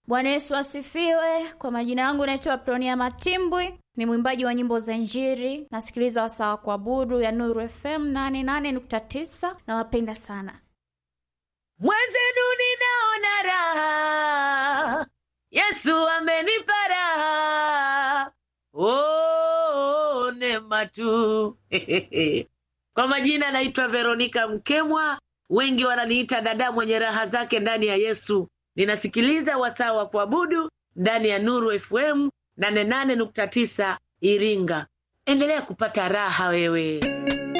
Bwana Yesu asifiwe. Kwa majina yangu naitwa Pronia Matimbwi, ni mwimbaji wa nyimbo za Injili. Nasikiliza wasaa wa kuabudu ya Nuru FM 88.9. Nawapenda sana. Mwenzenu ninaona raha, Yesu amenipa raha, oh, neema tu. Kwa majina naitwa Veronika Mkemwa, wengi wananiita dada mwenye raha zake ndani ya Yesu. Ninasikiliza wasaa wa kuabudu ndani ya Nuru FM 88.9 Iringa. Endelea kupata raha wewe.